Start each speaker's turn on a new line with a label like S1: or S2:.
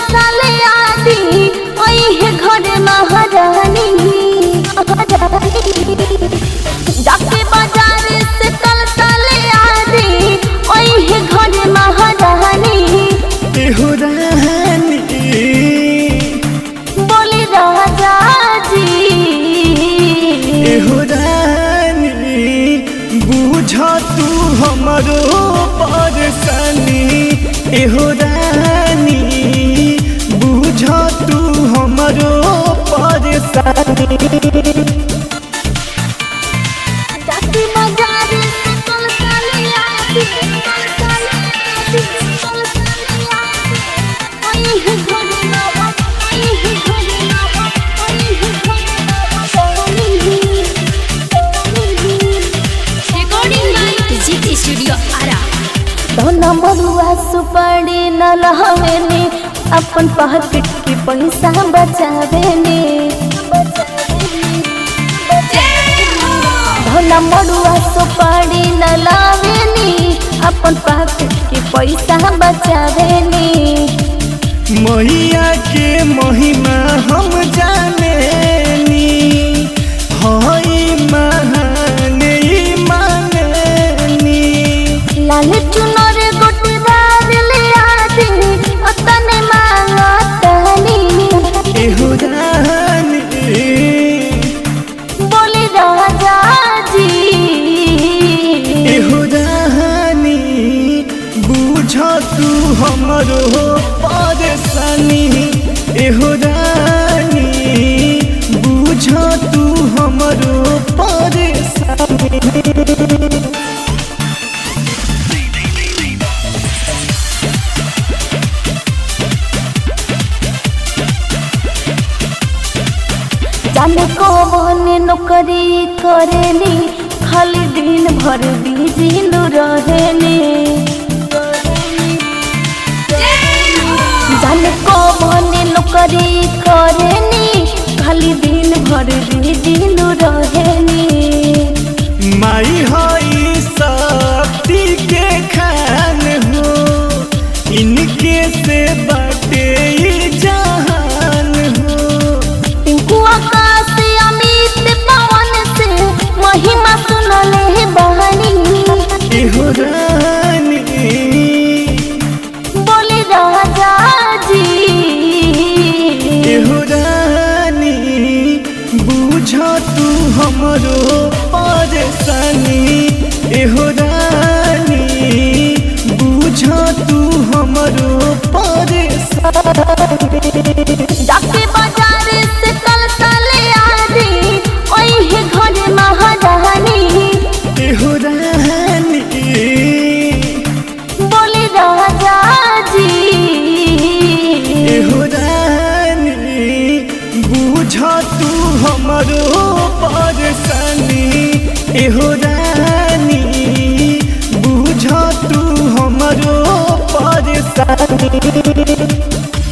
S1: साले आदि ओहे घर महारानी जाके बाजार से कल साले आदि ओहे घर महारानी
S2: एहो रानी
S1: बोली राजा जी
S2: एहो रानी बुझ तू हमरो परेशानी एहो रानी बुझ तू हमरो परेशानी
S1: जाके बाजार से कल साले आदि कल साले आदि कल साले आदि ओहे घर महारानी ओहे घर महारानी ओहे घर महारानी
S3: Recording by GT Studio Ara.
S1: दोना मरुआ सुपारी न लहवेनी अपन पॉकेट के पैसा बचावेनी दोना मरुआ सुपारी न लावेनी अपन पॉकेट के पैसा बचावेनी
S2: मैया के महिमा हम जानेनी हई महान ई मानेनी
S1: लाल चुनर गोटदार ले आदि अतने मांगतनी
S2: एहो रानी
S1: बोली राजा जी
S2: एहो रानी बुझ तू हमरो परेशानी एहो रानी बुझ तू हमरो परेशानी
S1: जाने कौन नौकरी करेली खाली दिन भर बिजी नु रहेली जाने कौन नौकरी करेली खाली दिन भर बिजी नु रहेली
S2: माई हई शक्ति के खान हो इनके से बाटे ई जहान हो
S1: टिंकू आकाश अमित पवन से महिमा सुनले बहनी
S2: एहो रानी
S1: बोली राजा जी
S2: एहो रानी बुझ तू हमरो परेशानी एहो रानी बुझ तू हमरो परेशानी
S1: जाके बाजार से कल साले आदि ओहे घर महारानी
S2: एहो रानी
S1: बोली राजा जी
S2: एहो रानी बुझ तू हमरो परेशानी एहो रानी बुझ तू हमरो परेशानी